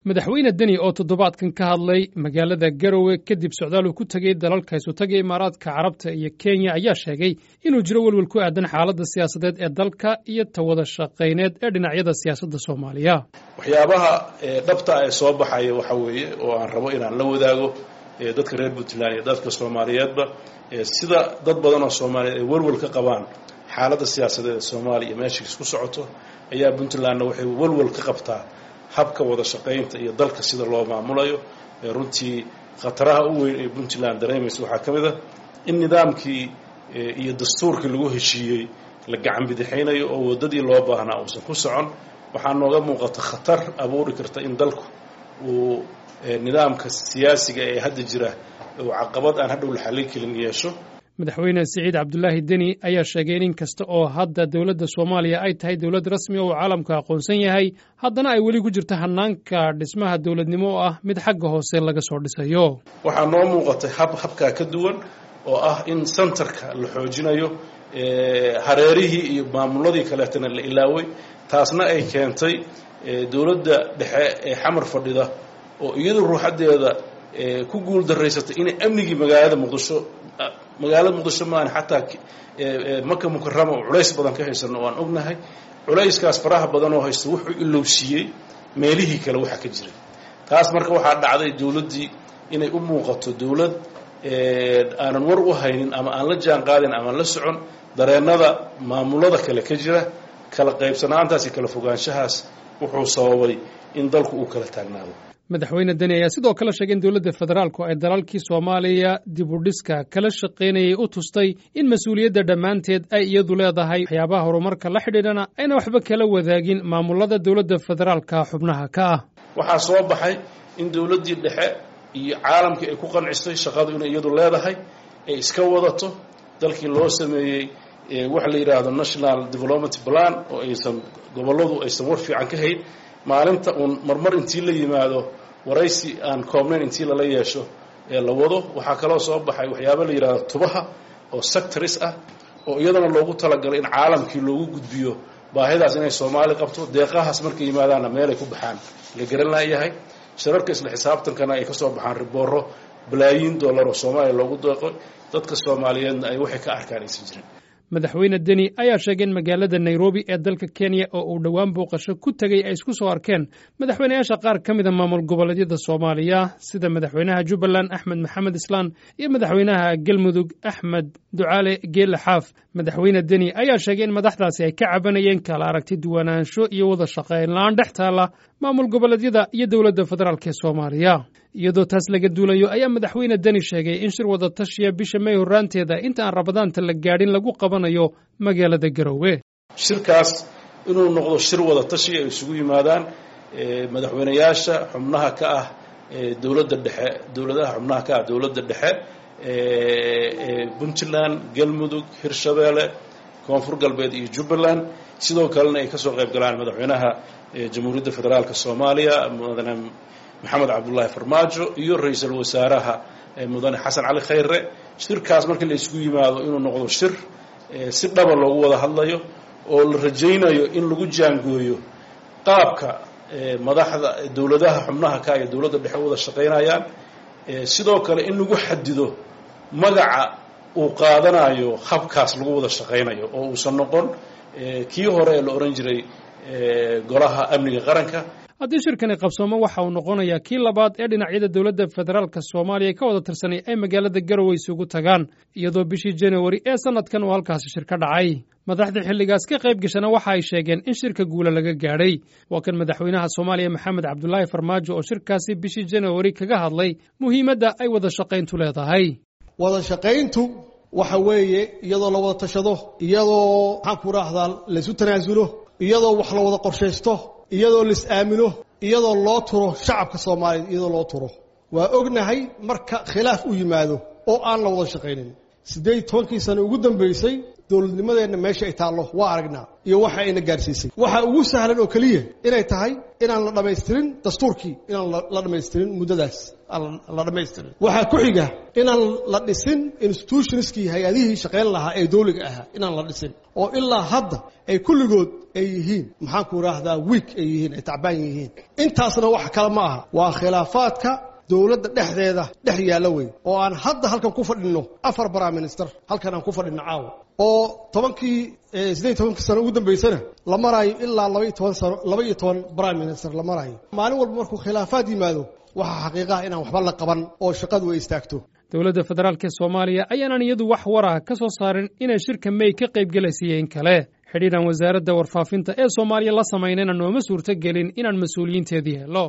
madaxweyne deni oo toddobaadkan ka hadlay magaalada garowe kadib socdaal uu ku tegey dalalka isutaga imaaraadka carabta iyo kenya ayaa sheegay inuu jiro welwel ku aadan xaaladda siyaasadeed ee dalka iyo tawada shaqayneed ee dhinacyada siyaasadda soomaaliya waxyaabaha dhabta ee soo baxaya waxa weeye oo aan rabo inaan la wadaago dadka reer puntland iyo dadka soomaaliyeedba sida dad badan oo soomaaliyeed ay welwel ka qabaan xaaladda siyaasadeed ee soomaaliya meesha isku socoto ayaa puntlandna waxay welwel ka qabtaa habka wada shaqaynta iyo dalka sida loo maamulayo runtii khataraha u weyn ee puntland dareemaysa waxaa ka mid a in nidaamkii iyo dastuurkii lagu heshiiyey la gacan bidixaynayo oo waddadii loo baahnaa uusan ku socon waxaa nooga muuqata khatar abuuri karta in dalku uu nidaamka siyaasiga ee hadda jira uu caqabad aan hadhow la xallin kelin yeesho madaxweyne siciid cabdulaahi deni ayaa sheegay in in kasta oo hadda dowladda soomaaliya ay tahay dowlad rasmi oo uu caalamku aqoonsan yahay haddana ay weli ku jirto hanaanka dhismaha dowladnimo oo ah mid xagga hoose laga soo dhisayo waxaa noo muuqatay hab habkaa ka duwan oo ah in sentarka la xoojinayo hareerihii iyo maamuladii kaleetana la ilaaway taasna ay keentay dowladda dhexe ee xamar fadhida oo iyadu ruuxaddeeda ku guul daraysatay inay amnigii magaalada muqdisho magaalada muqdisho maahan xataa maka mukarama oo culays badan ka haysano oo aan ognahay culayskaas faraha badan oo haysta wuxuu ilowsiiyey meelihii kale waxa ka jiray taas marka waxaa dhacday dowladdii inay u muuqato dowlad aanan war u haynin ama aan la jaan qaadin ama la socon dareennada maamulada kale ka jira kala qaybsanaantaas iyo kala fogaanshahaas wuxuu sababay in dalku uu kala taagnaado madaxweyne deni ayaa sidoo kale sheegay in dowladda federaalku ay dalalkii soomaaliya dib u dhiska kala shaqaynayay u tustay in mas-uuliyadda dhammaanteed ay iyadu leedahay waxyaabaha horumarka la xidhiidhana ayna waxba kala wadaagin maamulada dowladda federaalka xubnaha ka ah waxaa soo baxay in dowladdii dhexe iyo caalamkii ay ku qancistay shaqadu inay iyadu leedahay ay iska wadato dalkii loo sameeyey waxa la yidhaahdo national development plan oo aysan gobolladu aysan war fiican ka hayn maalinta uun marmar intii la yimaado waraysi aan koobnayn intii lala yeesho ee la wado waxaa kaloo soo baxay waxyaaba la yidhahdo tubaha oo sectors ah oo iyadana loogu talagalay in caalamkii loogu gudbiyo baahidaas inay soomaali qabto deeqahaas markay yimaadaanna meelay ku baxaan la garan laayahay shirarka isla xisaabtankana ay ka soo baxaan ribooro balaayiin dollar oo soomaaliya loogu deeqo dadka soomaaliyeedna ay waxay ka arkaan aysan jirin madaxweyne deni ayaa sheegay in magaalada nairobi ee dalka kenya oo uu dhowaan booqasho ku tegey ay isku soo arkeen madaxweyneyaasha qaar ka mida maamul goboleedyada soomaaliya sida madaxweynaha jubbaland axmed maxamed islaan iyo madaxweynaha galmudug axmed ducaale geele xaaf madaxweyne deni ayaa sheegay in madaxdaasi ay ka cabanayeen kala aragti duwanaansho iyo wada shaqayn la-aan dhex taalla maamul goboleedyada iyo dowladda federaalk ee soomaaliya iyadoo taas laga duulayo ayaa madaxweyne deni sheegay in shir wada tashiya bisha may horraanteeda inta aan rabadaanta la gaadhin lagu qabanayo magaalada garowe shirkaas inuu noqdo shir wada tashi ay isugu yimaadaan madaxweyneyaasha xubnaha ka ah dowladda dhexe dowladaha xubnaha ka ah dowladda dhexe puntland galmudug hirshabeelle koonfur galbeed iyo jubbaland sidoo kalena ay kasoo qayb galaan madaxweynaha jamhuuriyadda federaalk soomaaliya mudane maxamed cabdullaahi farmaajo iyo ra-iisul wasaaraha mudane xasan cali khayre shirkaas markii la isugu yimaado inuu noqdo shir si dhaba loogu wada hadlayo oo la rajaynayo in lagu jaangooyo qaabka madaxda dowladaha xubnaha ka iyo dowladda dhexe wada shaqaynayaan sidoo kale in lagu xadido magaca uu qaadanayo habkaas lagu wada shaqaynayo oo uusan noqon kii hore ee la ohan jiray golaha amniga qaranka haddii shirkani qabsoomo waxa uu noqonayaa kii labaad ee dhinacyada dowladda federaalka soomaaliya ka wada tirsanay ay magaalada garowe isugu tagaan iyadoo bishii januari ee sannadkan uu halkaasi shir ka dhacay madaxdii xilligaas ka qayb gashana waxa ay sheegeen in shirka guula laga gaadhay waa kan madaxweynaha soomaaliya maxamed cabdulaahi farmaajo oo shirkaasi bishii januari kaga hadlay muhiimadda ay wada shaqayntu leedahay wada shaqayntu waxa weeye iyadoo la wada tashado iyadoo maxaan ku raahdaa laysu tanaasulo iyadoo wax la wada qorshaysto iyadoo lais aamino iyadoo loo turo shacabka soomaaliyeed iyadoo loo turo waa ognahay marka khilaaf u yimaado oo aan la wada shaqaynin siddeed tobankii sano ugu dambaysay dowladnimadeenna meesha ay taallo waa aragnaa iyo waxa ayna gaarsiisay waxa ugu sahlan oo keliya inay tahay inaan la dhammaystirin dastuurkii inaan la dhammaystirin muddadaas aan la dhammaystirin waxaa ku xiga inaan la dhisin institutionskii hay-adihii shaqayn lahaa ee dowliga ahaa inaan la dhisin oo ilaa hadda ay kulligood ay yihiin maxaanku idhaahdaa wiik ay yihiin ay tacbaan yihiin intaasna wax kale ma aha waa khilaafaadka dowladda dhexdeeda dhex yaalla wey oo aan hadda halkan ku fadhinno afar prime minister halkan aan ku fadhinno caawa oo tobankii siddeed tobankii sano ugu dambaysana la maraayo ilaa laba iyo toban sano laba iyo toban prime minister la maraayo maalin walba markuu khilaafaad yimaado waxaa xaqiiqaha inaan waxba la qaban oo shaqadu ay istaagto dowladda federaalk ee soomaaliya ayaanan iyadu wax waraha ka soo saarin inay shirka may ka qayb gelaysiiyeen kale xidhiidhan wasaaradda warfaafinta ee soomaaliya la samaynayna nooma suurto gelin inaan mas-uuliyiinteedii helo